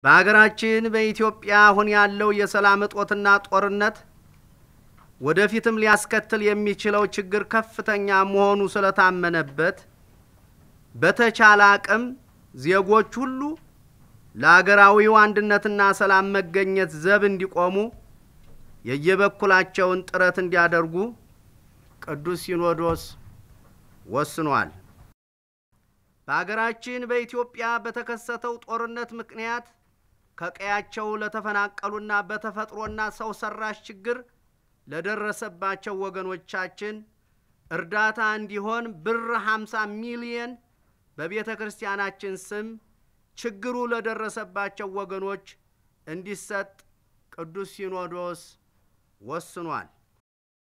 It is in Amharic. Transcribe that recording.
በሀገራችን በኢትዮጵያ አሁን ያለው የሰላም እጦትና ጦርነት ወደፊትም ሊያስከትል የሚችለው ችግር ከፍተኛ መሆኑ ስለታመነበት በተቻለ አቅም ዜጎች ሁሉ ለአገራዊው አንድነትና ሰላም መገኘት ዘብ እንዲቆሙ የየበኩላቸውን ጥረት እንዲያደርጉ ቅዱስ ሲኖዶስ ወስኗል። በአገራችን በኢትዮጵያ በተከሰተው ጦርነት ምክንያት ከቀያቸው ለተፈናቀሉና በተፈጥሮና ሰው ሰራሽ ችግር ለደረሰባቸው ወገኖቻችን እርዳታ እንዲሆን ብር 50 ሚሊየን በቤተ ክርስቲያናችን ስም ችግሩ ለደረሰባቸው ወገኖች እንዲሰጥ ቅዱስ ሲኖዶስ ወስኗል።